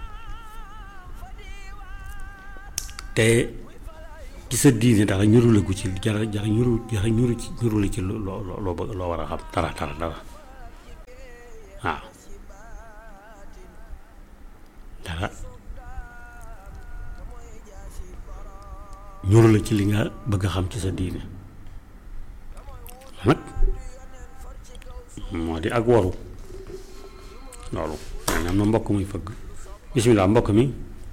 te ci sa diine dara ñurule gu ci jara jara ñuru jara ñuru ci ñurule ci loo loo loo bëgg loo war a xam dara dara dara waaw dara ñurule ci li nga bëgg a xam ci sa diine nag moo di ak waru loolu maanaam na mbokk muy fëgg bisimilah mbokk mi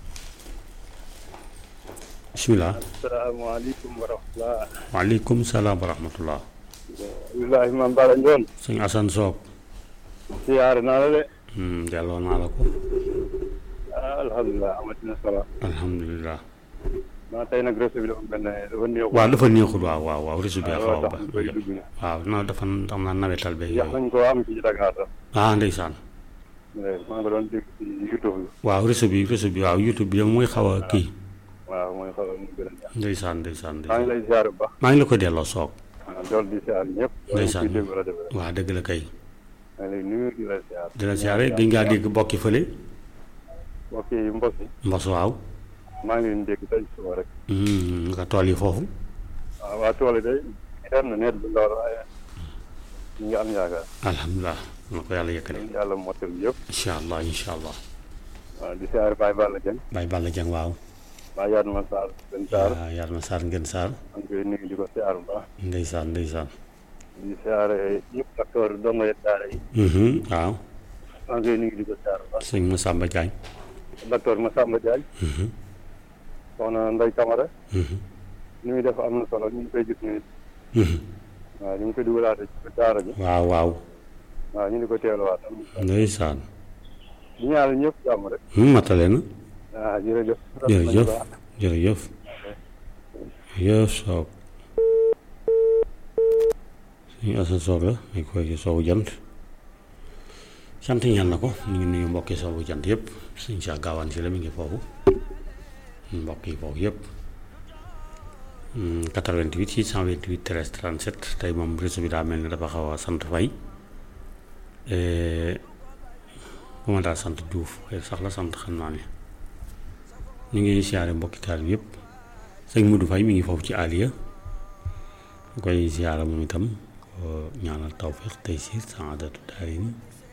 bisimilah asalaamaaleykum wa rahmatulah. waaleykum salaam wa rahmatullah Abdoulaye Mame Bara Ndione. sëñ Assane Soog siyaare naa la de. delloo naa la ko ah alhamdulilah amatina solo. alhamdulilah maa tey nag réseau bi dafa benn dafa néew. waaw dafa neexul waaw waaw waaw réseau bi xaw a tax ba ñu koy dugg na. waaw non dafa xam naa nawetal beeg yàq yooyu nañ koo am ci Dakar sax. ah ndeysaan maa ngi ko doon dégg ci YouTube bi. waaw réseau bi réseau bi waaw youtube bi mooy xaw a kii waaw mooy xaw a gën a neex. ndeysaan ndeysaan maa ngi ndeysaan lay siyaare bu baax. maa ngi la ko delloo soog ah loolu di siyaare ñëpp. ndeysaan kuy dégg rajo bi rek. waaw dëgg la kay maa ngi lay nuyu di la siyaare. dina siyaare gën ngaa dégg bokki fële mbokk yi mbokk yi. mbos waaw maa ngi leen di dégg tey suba rek. Hmm, nga tool yi foofu waaw waa tool yi day xeer na net bi lool waaye ñu ngi am yaakaar. alhamdulilah na ko yàlla yëkkale yàlla motal yëpp. incha allah incha allah waaw di siyaare Baye Balla Dieng. Baye Balla Dieng waaw Baye Yadma Sarr Sën Sarr. waaw yàlla na saar ngeen saar maa ngi koy nuyu di ko siyaare bu baax. ndeysaan ndeysaan di siyaare ñëpp acteur dongo yi daara yi. Mhm, waaw maa ngi koy nuyu di ko siyaar bu baax sëñ Massamba Diagne docteur Massamba Diagne soxna Ndeye Camara ni muy def am na solo ñu ngi koy gis nii waaw ñu ngi koy dugalaate ci daara ji waaw waaw waaw ñu ngi ko teeluwaat am na solo ndeysaan di ñaanal ñëpp jàmm rek matale na waaw jërëjëf jërëjëf jërëjëf jërëjëf soog suñu asa soog la ñu koy ci soowu jant sant ñaan na ko ñu ngi nuyu mbokki soowu jant yëpp suñ saa gaawaan si la mi ngi foofu mbokk yi foofu yëpp 88 628 13 37 tey moom réseau bi daa mel ni dafa xaw a sant fay bu ma daal sant Diouf xëy sax la sant xam naa ne ñu ngi siyaare mbokki taal bi yëpp sëñ Modou Faye mi ngi foofu ci Aliya ñu koy siyaare moom itam ko ñaanal tawfiq tey siir saadatu daarayni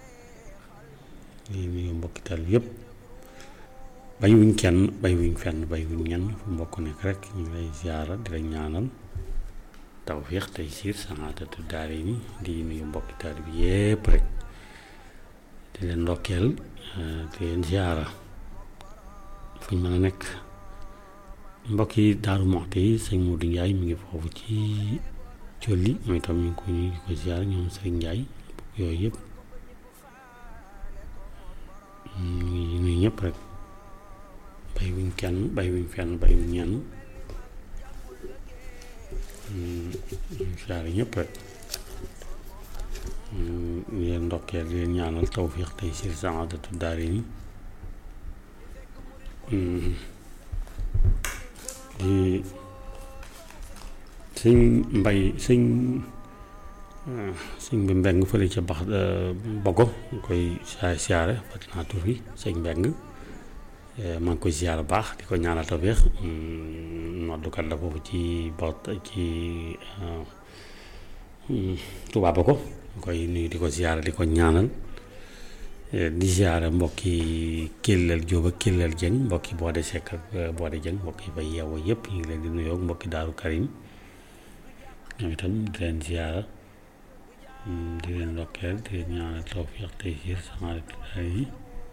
ñu ngi mbokki taal bi yëpp bañ wuñ kenn bañ wuñ fenn bañ wuñ ñenn fu mbokk nekk rek ñu ngi lay siyaara di la ñaanal tawfiq tey siir saadatu daarayni di nuyu mbokki taal bi yëpp rek di leen ndokkeel di leen siyaara fu ñu mën a nekk mbokk yi Daaru Muxti yi sëñ Modou Ndiaye mi ngi foofu ci Jolli mooy itam ñu ngi ko ñu ngi ko ziar ñoom sëriñ Ndiaye mbokk yooyu yëpp ñu ngi nuyu ñëpp rek bay wuñ kenn bay wuñ fenn bay wuñ ñenn ñu ziar ñëpp rek di leen ndokkeel di leen ñaanal tawfiq tey si saadatu daarayni di sëñ mbay sëñ sëñ bi mbeng fële ca bax bogo ñu koy siyaare siyaare fat naa tur bi sëñ mbeng maa ngi koy siyaare baax di ko ñaanal tawfiq noddukat la foofu ci bot ci Tuubaa ba ko ñu koy nuyu di ko siyaare di ko ñaanal di siyaare mbokki Kellel Jóob ak Kellel Jëng mbokki Boode Sekk ak Boode Jëng mbokki fa yeewoo yëpp ñu ngi leen di nuyoo mbokki Daaru Karim ñoom itam di leen siyaara di leen ndokkeel di leen ñaanal tawfiq tey siir saadatu daarayni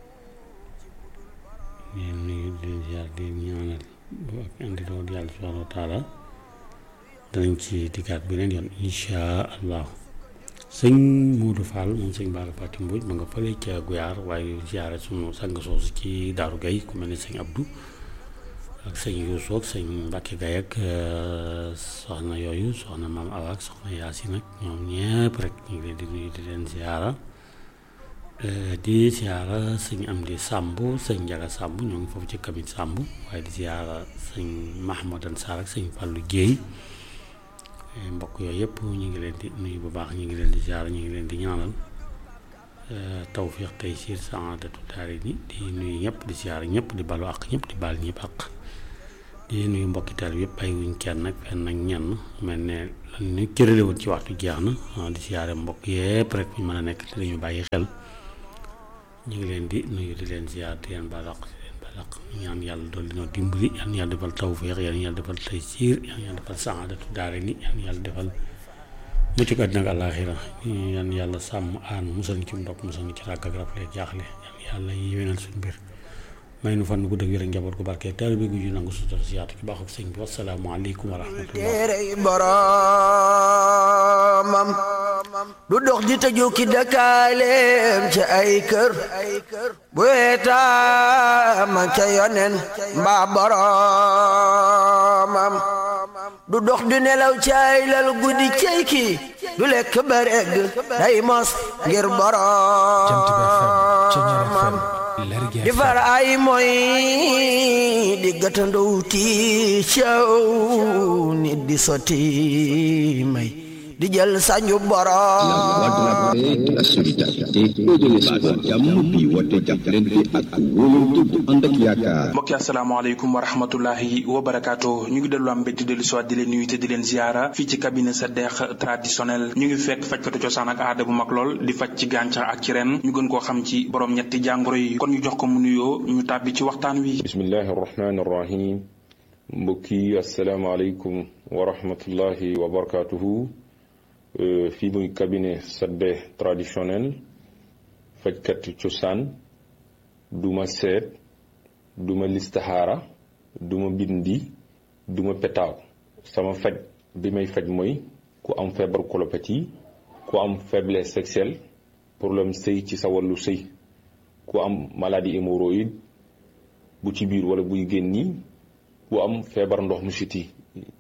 di leen nuyu di leen siyaara di leen ñaanal ak indi loolu yàlla subhaanahu wa taala danañ ci dikkaat beneen yoon insha allahu sëñ Modou Fall moom sëñ Bara Fatim Mbodj ma nga fële ca Guyaar waaye ziare sunu sang soosu ci Daaru Gay ku mel ne sëñ Abdou ak sëñ Youssou ak sëñ Mbacke Gaye ak soxna yooyu soxna maam Awa ak soxna Yaasin ak ñoom ñëpp rek ñu ngi leen di nuyu di leen ziara di ziara sëñ Amdi Samb sëñ Njaga Samb ñoo ngi foofu ci kamit Samb waaye di ziara sëñ Mahamadan Sarr ak sëñ Fallou Dieye mbokk yooyu yëpp ñu ngi leen di nuyu bu baax ñu ngi leen di ziar ñu ngi leen di ñaanal tawfiq tey siir saadatu daarayni di nuyu ñëpp di ziar ñëpp di balu ak ñëpp di baal ñëpp ak di nuyu mbokki taal bi yëpp ay wuñ kenn nag fenn ak ñenn mel ne lan ñu cërale woon ci waxtu jeex na di ziare mbokk yëpp rek ñu mën a nekk te dañu bàyyi xel ñu ngi leen di nuyu di leen ziar di leen balu ak laq ñaan yàlla dool dinoo dimbali yan yàlla defal tawféex yan yàlla defal tey siir yan yàlla defal saadatu daare ni yan yàlla defal mucc ko àddina ak àllaaxira yan yàlla sàmm aan musal ci ndox musal ci ràgg ak rafle jaaxle yan yàlla yéwénal suñu mbir may nu fan gu dëgg wér ak njaboot gu barke taal bi gu ju nangu sutura si yaatu ci baaxu sëñ bi wasalaamu aleykum wa rahmatullah téerey boromam du dox di tëju ki dëkkaaleem ci ay kër bu weetaama ca yonen mbaa boromam du dox di nelaw ci ay lal guddi cey ki du lekk ba regg day mos ngir boromam di far ay moy di gàttandow ti caw nit di sotti may di jël sañu borom la solidarité et de l'espoir jàmm bi woote jàppalante ak wóolante bu ànd ak yaakaar mbokki asalaamaaleykum wa rahmatullahi wa barakaatu ñu ngi dellu am mbégte dellu soit di leen nuyu te di leen ziara fii ci cabinet sa deex traditionnel ñu ngi fekk fajkatu cosaan ak aada bu mag lool di faj ci gàncax ak ci ren ñu gën koo xam ci borom ñetti jàngoro yi kon ñu jox ko mu nuyoo ñu tàbbi ci waxtaan wi bismillahi arrahmani arrahim mbokki asalaamaaleykum wa rahmatullahi wa barakaatuhu fii muy cabinet sadde traditionnel fajkat cosaan duma seet duma listaxaara duma bindi duma petaaw sama faj bi may faj mooy ku am feebar colopathie ku am faiblesse sexuelle problème sëy ci sa wàllu sëy ku am maladie hémorroïde bu ci biir wala buy génni ku am feebar ndox mu siti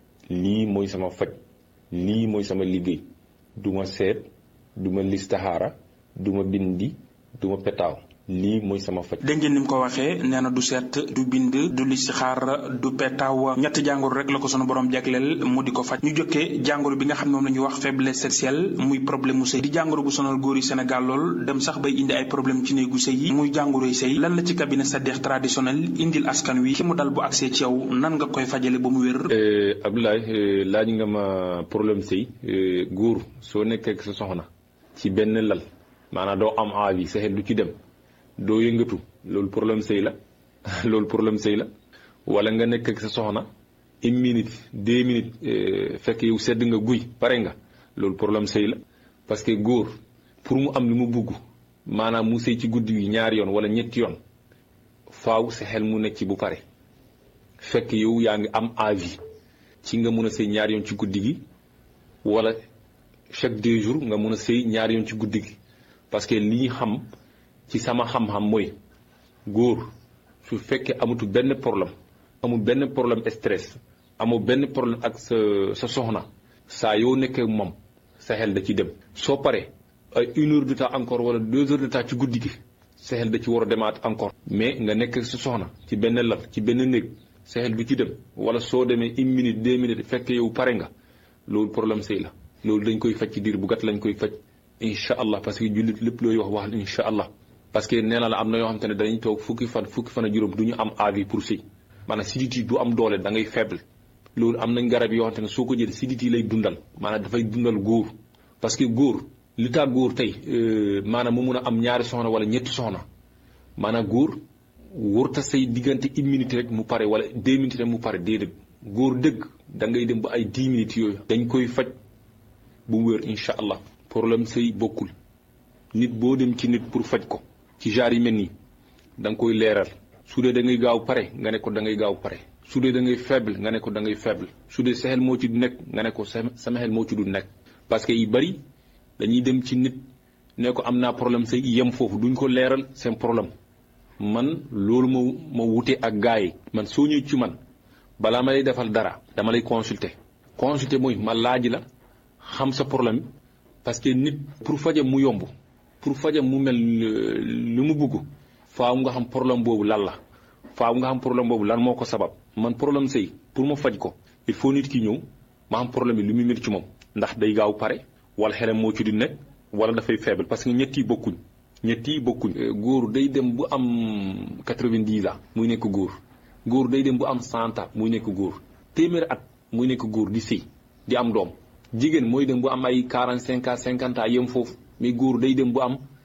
lii mooy sama faj lii mooy sama liggéey duma seet duma listaxaara duma bindi duma petaaw lii mooy sama faj dégg ngeen ni mu ko waxee nee na du seet du bind du listixaar du petaaw ñetti jàngoro rek la ko sunu borom jagleel mu di ko faj ñu jokkee jàngoro bi nga xam ne moom la ñuy wax faiblesse sexuelle muy problème mu sëy di jàngoro bu sonal góor yi Sénégal lool dem sax bay indi ay problème ci néegu sëy yi muy jàngoroy sëy lan la ci cabinet Sadekh traditionnel indil askan wi ki mu dal bu accès ci yow nan nga koy fajale ba mu wér Abdoulaye laaj nga ma problème sëy góor soo nekkee ak sa soxna ci benn lal maanaam doo am envie sa xel du ci dem doo yëngatu loolu problème sëy la loolu problème sëy la wala nga nekk ak sa soxna une minute deux minutes fekk yow sedd nga guy pare nga loolu problème sëy la parce que góor pour mu am li mu bugg maanaam mu sëy ci guddi gi ñaari yoon wala ñetti yoon faaw sa xel mu nekk ci bu pare fekk yow yaa ngi am envie ci nga mun a sëy ñaari yoon ci guddi gi wala chaque deux jours nga mun a sëy ñaari yoon ci guddi gi parce que li ñu xam ci sama xam-xam mooy góor su fekkee amatu benn problème amul benn problème stress amul benn problème ak sa sa soxna saa yoo nekkee moom sa xel da ci dem soo paree ay une heure de temps encore wala deux heures de temps ci guddi gi sa xel da ci war a demaat encore mais nga nekk sa soxna ci benn lal ci benn néeg sa xel du ci dem wala soo demee une minute deux minutes fekk yow pare nga loolu problème sëy la loolu dañ koy faj ci diir bu gàtt lañ koy faj incha allah parce que jullit lépp looy wax wax incha allah parce que nee na la am na yoo xam te ne dañuy toog fukki fan fukki fan a juróom du ñu am avis pour sëy maanaam sidit yi du am doole da ngay faible loolu am nañ garab yoo xam te ne soo ko jël sidit yi lay dundal maanaam dafay dundal góor parce que góor li tax góor tey maanaam mu mun a am ñaari soxna wala ñetti soxna maanaam góor wërta say diggante une minute rek mu pare wala deux minutes rek mu pare déedéet góor dëgg da ngay dem ba ay dix minutes yooyu dañ koy faj bu mu wér incha allah problème sëy bokkul nit boo dem ci nit pour faj ko ci genre yi mel nii da nga koy leeral su dee da ngay gaaw pare nga ne ko da ngay gaaw pare su dee da ngay faible nga ne ko da ngay faible su dee sa xel moo ci du nekk nga ne ko sama xel moo ci du nekk parce que yu bari dañuy dem ci nit ne ko am naa problème sëy yem foofu duñ ko leeral seen problème man loolu ma ma wute ak gars yi man soo ñëw ci man balaa ma lay defal dara dama lay consulter consulter mooy ma laaj la xam sa problème parce que nit pour fajam mu yomb pour fajam mu mel lu mu bugg faaw nga xam problème boobu lan la faaw nga xam problème boobu lan moo ko sabab man problème sëy pour ma faj ko il faut nit ki ñëw ma xam problème bi lu muy métti ci moom ndax day gaaw pare wala xelam moo ci di nekk wala dafay faible parce que ñett yi bokkuñ ñett yi bokkuñ góor day dem bu am quatre-vingt-dix ans muy nekk góor góor day dem bu am cent ans muy nekk góor téeméeri at muy nekk góor di sëy di am doom jigéen mooy dem bu am ay quarante cinq ans cinquante ans yem foofu mais góor day dem bu am